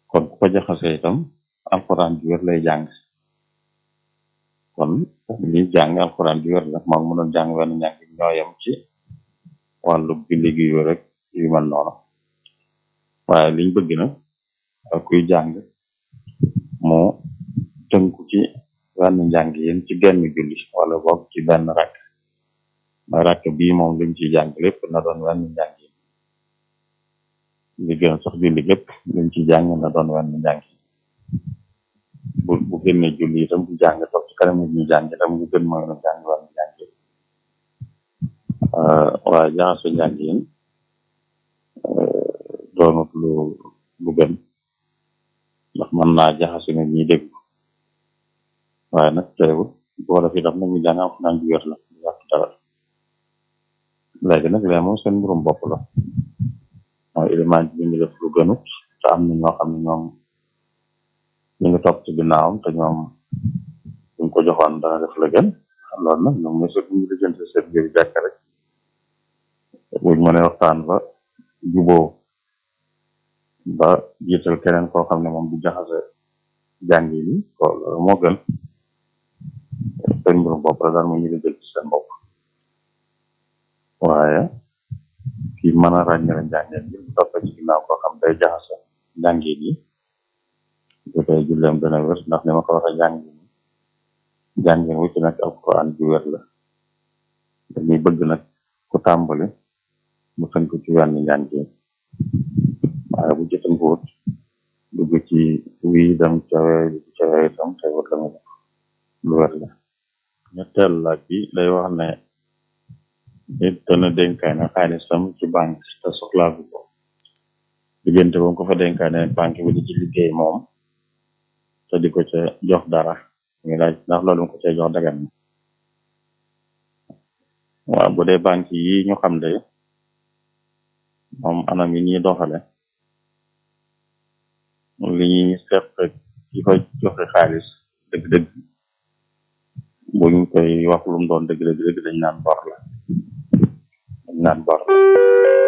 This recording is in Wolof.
kon ku ko jaxasee itam alxuraan ju wér lay jàng kon li jàng alxuraan ju wér la moom mu doon jàng wenn njàng ñooyam ci wàllu julli gi yu rek yu mel noonu waaye liñ bëgg na ak kuy jàng mu tënku ci wenn njàng yéen ci genn julli wala boog ci benn rakk ma rakk bii moom liñ ci jàng lépp na doon wenn njàng yi li gën sax julli lépp liñ ci jàng na doon wenn njàng yi bu bu génnee julli itam bu jàng toog ci kanam nit ñi jàng itam bu gën mooy na jàng wenn njàng yi waaye jaxase njàng yi doonut lu lu gën ndax mën naa jaxase nit ñi dégg waaye nag teewul boo def itam nañu jàng alxuraan ju wér la du yàq dara léegi nag lee moom seen mbirum bopp la mooy élément bi ñu def lu gënut te am na ñoo xam ne ñoom ñu ngi topp ci ginnaawam te ñoom buñ ko joxoon dana def la gën loolu nag ñoom ñoo ñu lijjanti seen biir jàkk rek buñ mënee waxtaan ba juboo ba jiital keneen koo xam ne moom du jaxase jàng yi ko loolu moo gën seen mbirum bopp la daal mu ñu lijjanti seen bopp waaye kii mën a ràññale njàngeen yi bu toppee ci ginnaaw koo xam day jaxase njàngeen yi bu dee julleem dana wér ndax ni ma ko waxee njàngeen yi njàngeen wu ci nekk alquran ju wér la dañuy bëgg nag ku tàmbali mu tënk ci wenn njàngeen waaye bu ci tënkuwut dugg ci wii dem cawee dugg cawee itam te wut la mu def lu wér la ñetteel laaj bi day wax ne nit dana dénkaane xaalisam ci banque te soxlaagu ko diggante ba mu ko fa dénkaane banque bi di ci liggéey moom te di ko ca jox dara ngi laaj ndax loolu mu ko cay jox dagan na waaw bu dee banque yi ñu xam de moom anam yi ñuy doxale li ñuy seq ki ko joxe xaalis dëgg-dëgg buñ koy wax lu mu doon dëgg-dëgg dëgg dañ naan bor la dañ naan bor la